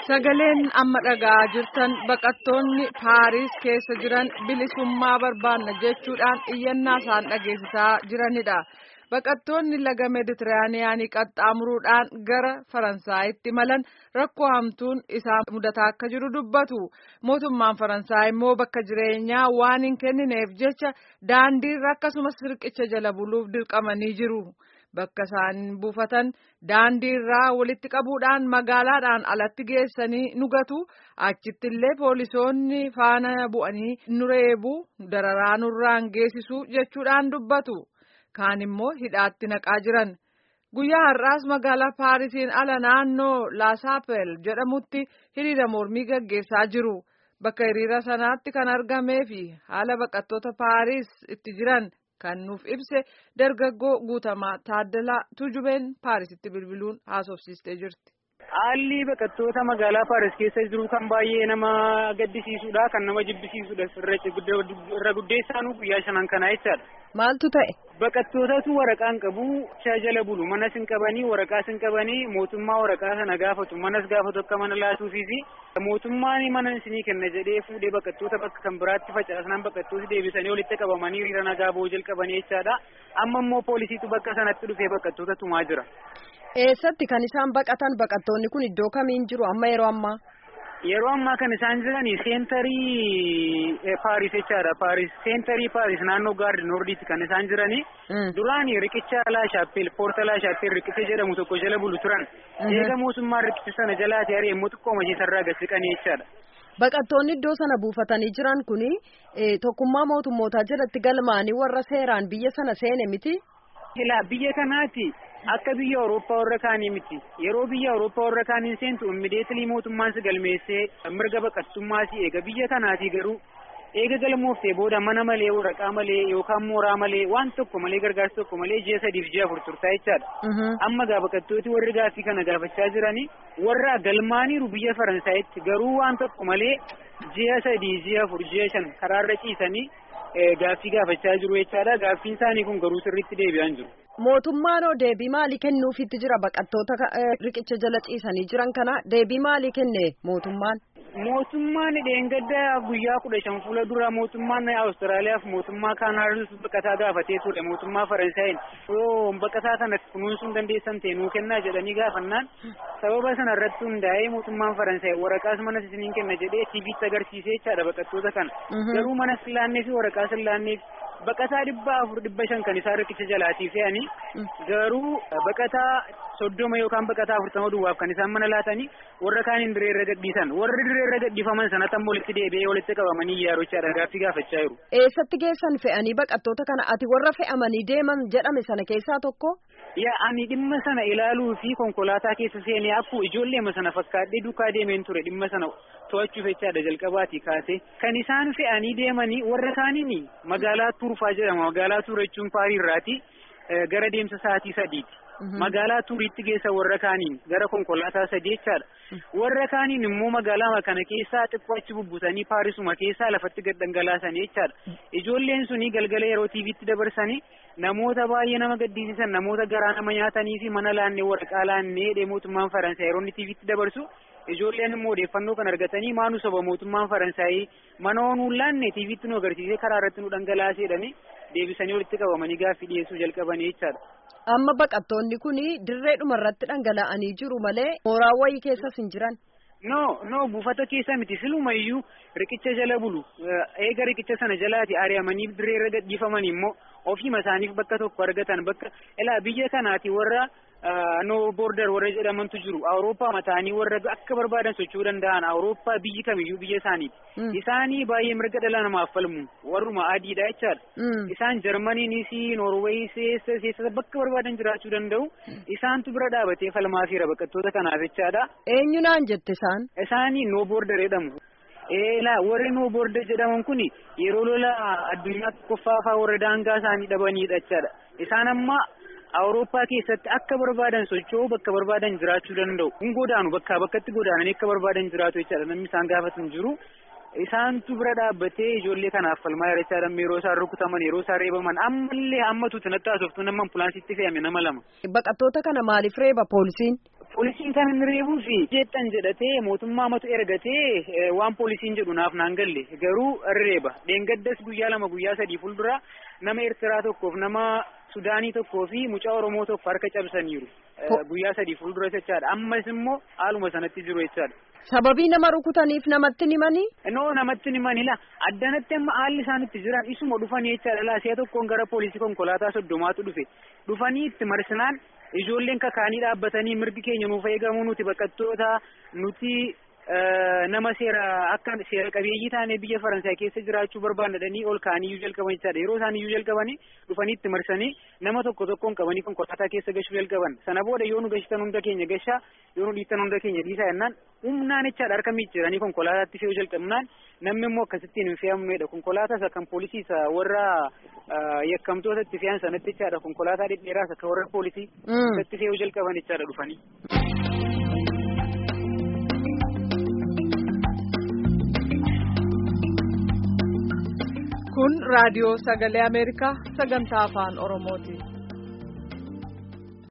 Sagaleen amma dhagaa jirtan baqattoonni Paariis keessa jiran bilisummaa barbaanna jechuudhaan iyyannaa isaan dhageessisaa jiranidha. Baqattoonni laga Meeditiraaniyaanii qaxxaamuruudhaan gara Faransaayitti malan rakkoo hamtuun isaan mudataa akka jiru dubbatu. Mootummaan Faransaay immoo bakka jireenyaa waan hin kennineef jecha daandiirra akkasumas riqicha jala buluuf dirqamanii jiru. Bakka isaan buufatan daandiirraa walitti qabuudhaan magaalaadhaan alatti geessanii nugatu achitti illee poolisoonni faana bu'anii nu reebu dararaa nurraan geessisu jechuudhaan dubbatu. Kaan immoo hidhaatti naqaa jiran. Guyyaa har'aas magaalaa Paarisiin ala naannoo Laasaapel jedhamutti hiriira mormii gaggeessaa jiru. Bakka hiriira sanaatti kan argamee fi haala baqattoota Paariis itti jiran kan nuuf ibse dargaggoo guutamaa Taaddalaa Tujubeen Paarisitti bilbiluun haasofsiistee jirti. Haalli baqattoota magaalaa Paaris keessa jiru kan baay'ee nama gaddisiisudha. Kan nama jibbisiisudha. Irra guddeessaanu guyyaa shanan kanaa jechaadha. Maaltu ta'e? Baqattootatu waraqaa hin qabu. Jala bulu. Manas hin qabanii, waraqaas hin qabanii, mootummaa waraqaa sana gaafatu. Manas gaafatu akka mana laatuufiifi mootummaan mana isinii kenna jedhee fuudhee baqattoota bakka kan biraatti facaasan baqattooti deebisanii walitti qabamanii hiriira nagaa ba'uu jalqabanii jechaadha. Amma immoo poolisiitu bakka sanatti dhufee baqattoota tumaa jira. Eessatti kan isaan baqatan baqattoonni kun iddoo kamiin jiru amma yeroo ammaa? Yeroo ammaa kan isaan jirani seentarii Paaris jechaadha. Paaris seentarii Paaris naannoo gaardi noordiitti kan isaan jirani. Duraani riqicha laa shaappeel poorta laa shaappeel riqicha jedhamu tokko jala bulu turan. Eega mootummaan riqicha sana jalaati ari'ee immoo xiqqoo majiisarraa gasiqanii jechaadha. Baqattoonni iddoo sana buufatanii jiran kuni tokkummaa mootummootaa jalatti galmaanii warra seeraan biyya sana seene miti. Ilaa biyya kanaati. Akka biyya Awurooppaa warra kaanii miti. Yeroo biyya Awurooppaa warra kaanii seentu immideetilii mootummaan si galmeessee mirga baqattummaa si eega. Biyya kanaati garuu eega galmooftee booda mana malee waraqaa malee yookaan mooraa malee waan tokko malee gargaarsa tokko malee ji'a sadiif ji'a afur turtaa jechaadha. Amma gaa baqattooti warri gaaffii kana gaafachaa jiranii warra galmaaniiru biyya Faransaayitti garuu waan tokko malee ji'a sadii ji'a afur ji'a shan karaarra ciisanii gaaffii gaafachaa jiru jechaadha. Gaaffiin isaanii kun garuu sirriitti deebi'aa jiru. Mootummaan hoo deebii maalii kennuufitti jira baqattoota riqicha jala ciisanii jiran kana deebii maalii kenne mootummaan? Mootummaan dheengadda guyyaa kudha shan fuula dura mootummaan Awustiraaliyaaf mootummaa Kaanaadaas baqataa gaafatee ture mootummaa Faransaayeen yoo baqataa kana kunuunsuu dandeessan ta'e nuu kennaa jedhanii gaafannaan sababa sana irratti hundaa'ee mootummaan Faransaay waraqaas mana isiniin kenna jedhee TV'tti agarsiisee jechaadha baqattoota kana garuu mana sillaannee fi waraqaa sillaanneef baqataa dhibba afur dhibba shan kan isaan riqicha jalaatii fe'anii garuu baqataa soddoma yookaan baqataa afurtama duwwaaf kan isaan mana laatanii warra kaaniin diree irra gadhiisan warri diree irra gadhiifaman sanatti ammoo walitti deebi'ee walitti qabamanii yaarochaadha gaaffii gaafachaa jiru. Eessatti geessan fe'anii baqattoota kana ati warra fe'amanii deeman jedhame sana keessaa tokko? Yaa ani dhimma sana ilaaluu fi konkolaataa keessa seenee akkuma ijoolleema sana fakkaadhee duukaa deemeen ture dhimma sana to'achuuf jechaadha jalqabaati kaase. Kan isaan fe'anii deemanii warra kaaniin magaalaa Tuurfaa jedhama. Magaalaa Tuur jechuun Paariirraati gara deemsa sa'aatii sadiiti. Magaalaa Tuuriitti geessa warra kaaniin gara konkolaataa sadii jechaadha. Warra kaaniin immoo magaalaa kana keessaa xiqqoo achi bubbutanii Paarisuma keessaa lafatti gad dhangalaasanii jechaadha. Ijoolleen suni galgala yeroo TV'tti dabarsanii namoota baay'ee nama gaddisiisan namoota garaa nama nyaatanii fi mana laannee waraqaa laannee mootummaan Faransaay yeroo inni TV'tti dabarsu ijoolleen immoo odeeffannoo kan argatanii maanu soba mootummaan Faransaay mana onuun laanne TV'tti nu agarsiisee karaa irratti nu dhangalaaseedhani deebisanii walitti qabamanii gaaffii dhiyeessuu jalqabanii jechaadha. Amma baqattoonni kun dirreedhuma irratti dhangala'anii jiru malee mooraa wayii keessas hin jiran. No no buufata keessa miti silumayyuu riqicha jala bulu eega riqicha sana jalaati ari'amanii dirree irra gadhiifaman immoo ofiima isaaniif bakka tokko argatan bakka ilaa biyya kanaati warra no border warra jedhamantu jiru awurooppaa mataanii warra akka barbaadan socho'uu danda'an awurooppaa biyyi kamiyyuu biyya isaaniiti isaanii baay'ee mirga dhala namaaf falmu warruma adiidha jechaadha isaan jarmaniinis noorweeyis eessa bakka barbaadan jiraachuu danda'u isaantu bira dhaabatee falmaafiira baqattoota kanaaf jechaadha. eenyu naan jette isaan. isaanii no border jedhamu. Eelaa warri no border jedhaman kun yeroo lola addunyaa tokkoffaa fa'aa warra daangaa isaanii dhabanidha jechaadha isaan amma awurooppaa keessatti akka barbaadan socho'uu bakka barbaadan jiraachuu danda'u kun godaanu bakkaa bakkatti godaananii akka barbaadan jiraatu jechaadha namni isaan gaafatan jiru isaantu bira dhaabbatee ijoollee kanaaf falmaa jira jechaadha yeroo isaan rukutaman yeroo isaan reebaman ammallee hammatuuti natti haasoftu nama ambulaansitti fe'ame nama lama. Baqattoota kana maaliif reeba poolisiin? Poolisiin kan inni reebuu fi jeettan jedhatee mootummaa matu ergatee waan poolisiin jedhu naaf naan galle garuu reeba dheengaddas guyyaa lama guyyaa sadii fuuldura nama Eertiraa tokkoof nama Sudaanii tokkoo fi mucaa Oromoo tokko harka cabsaniiru guyyaa sadii fuuldura jechaadha ammas immoo haaluma sanatti jiru jechaadha. Sababii nama rukutaniif namatti himanii? Noo namatti himanii la addanatti amma haalli isaan itti jiran isuma dhufanii jechaadha la si'a tokkoon gara poolisii konkolaataa soddomaatu dhufe dhufanii itti marsinaan ijoolleen kakaanii dhaabbatanii mirgi keenya nuuf eegamuu nuti baqattoota nuti nama seera akka seera qabeeyyii taanee biyya Faransaay keessa jiraachuu barbaadanii ol kaaniyyuu jalqaban jechaadha yeroo isaan iyyuu jalqabanii dhufanii itti marsanii nama tokko tokkoon qabanii konkolaataa keessa gashuu jalqaban sana booda yoo nu gashitan hunda keenya gashaa yoo nu dhiittan hunda keenya dhiisaa jennaan humnaan jechaadha harka miicciiranii konkolaataatti fe'uu jalqabnaan namni immoo akkasittiin hin fe'amnedha konkolaataa isa kan poolisii isa warra yakkamtoota itti fe'an sanatti jechaadha konkolaataa dhedheeraa isa kan warra poolisii isatti fe'uu jalqaban jechaadha dhufanii. kun raadiyoo sagalee ameerikaa sagantaa afaan oromooti.